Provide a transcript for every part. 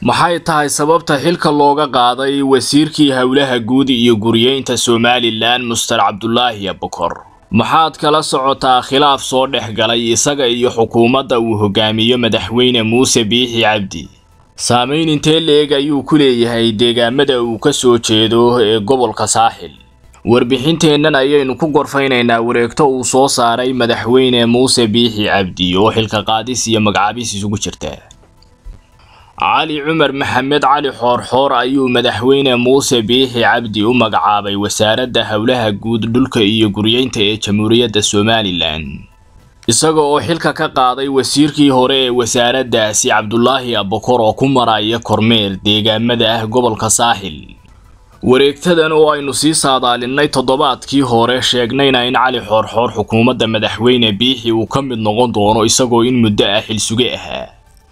maxay tahay sababta xilka looga qaaday wasiirkii howlaha guud iyo guriyeynta somalilan muster cabdulaahi abukor maxaad kala socotaa khilaaf soo dhex galay isaga iyo xukuumadda uu hogaamiyo madaxweyne muuse biixi cabdi saamayn intee leeg ayuu ku leeyahay deegaamada uu ka soo jeedo ee gobolka saaxil warbixinteennan ayaynu ku gorfaynaynaa wareegto uu soo saaray madaxweyne muuse biixi cabdi oo xilka qaadis iyo magacaabis isugu jirta cali cumar maxamed cali xoorxoor ayuu madaxweyne muuse biixi cabdi u magacaabay wasaaradda howlaha guud dhulka iyo guryeynta ee jamhuuriyadda somalilan isaga oo xilka ka qaaday wasiirkii hore ee wasaaraddaasi cabdulaahi abukor oo ku maraya kormeer deegaamada ah gobolka saaxil wareegtadan oo aynu sii saadaalinay toddobaadkii hore sheegnayna in cali xoorxoor xukuumadda madaxweyne biixi uu ka mid noqon doono isagoo in muddo ah xilsuge ahaa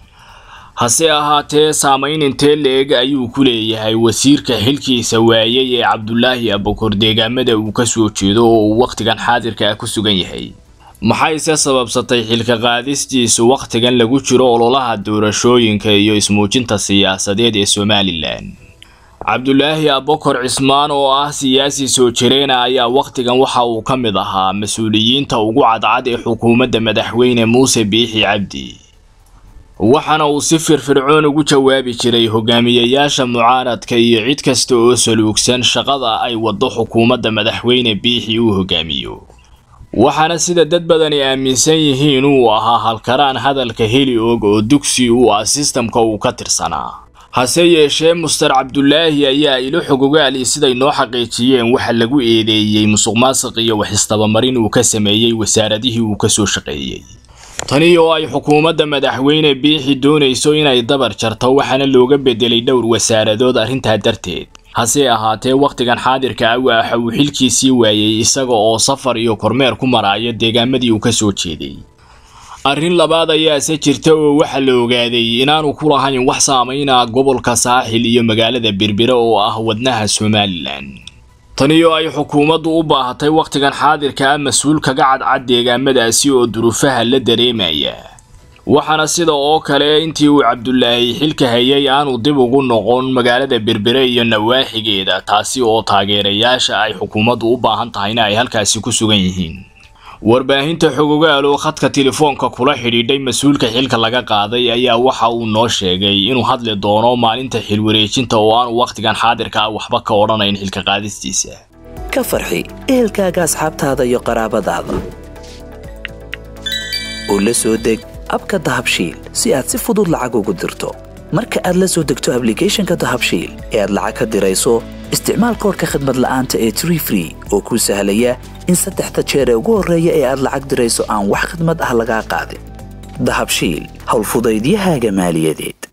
hase ahaatee saamayn intee la-eg ayuu ku leeyahay wasiirka xilkiisa waayay ee cabdulaahi abukor deegaamada uu ka soo jeedo oo uu wakhtigan xaadirka ah ku sugan yahay maxayse sababsatay xilka qaadistiisu wakhtigan lagu jiro ololaha doorashooyinka iyo ismuujinta siyaasadeed ee somalilan cabdulaahi abukor cismaan oo ah siyaasi soo jireena ayaa wakhtigan waxa uu ka mid ahaa mas-uuliyiinta ugu cadcad ee xukuumadda madaxweyne muuse biixi cabdi waxaana uu si firfircoon ugu jawaabi jiray hogaamiyayaasha mucaaradka iyo cid kasta oo saluugsan shaqada ay waddo xukuumadda madaxweyne biixi uu hogaamiyo waxaana sida dad badani aaminsan yihiin uu ahaa halkaraan hadalka heli og oo dugsi u ah sistamka uu ka tirsanaa hase yeeshee muster cabdulaahi ayaa ilo xogogaali siday noo xaqiijiyeen waxa lagu eedeeyey musuq maasiq iyo wax istabamarin uu ka sameeyey wasaaradihii uu ka soo shaqeeyey tani oo ay xukuumadda madaxweyne biixi doonayso inay dabar jarto waxaana looga bedelay dhowr wasaaradood arrintaa darteed hase ahaatee wakhtigan xaadirka ah waxa uu xilkiisii waayey isaga oo safar iyo kormeer ku maraayo deegaamadii uu ka soo jeeday arrin labaad ayaase jirta oo waxa la ogaaday inaanu ku lahayn wax saamayna gobolka saaxil iyo magaalada berbere oo ah wadnaha somalilan tani oo ay xukuumaddu u baahatay wakhtigan xaadirka ah mas-uul kaga cadcad deegaamadaasi oo duruufaha la dareemaya waxaana sida oo kale intii uu cabdulaahi xilka hayay aanu dib ugu noqon magaalada berbere iyo nawaaxigeeda taasi oo taageerayaasha ay xukuumaddu u baahan tahayna ay halkaasi ku sugan yihiin warbaahinta xogogaal oo khadka telefoonka kula xidhiidhay mas-uulka xilka laga qaaday ayaa waxa uu noo sheegay inuu hadli doono maalinta xilwareejinta oo aanu wakhtigan xaadirka ah waxba ka odhanayn xilka qaadistiisa ka farxi ehelkaaga asxaabtaada iyo qaraabadaada oo la soo deg abka dahabshiil si aad si fudud lacag ugu dirto marka aad la soo degto ablicathonka dahabshiil ee aad lacag ka dirayso isticmaal koorka khadmad la'aanta ee tree free oo kuu sahlaya in saddexda jeer ee ugu horreeya ee aad lacag dirayso aan wax khidmad ah lagaa qaadin dahabshiil howlfudaydiyahaaga maaliyadeed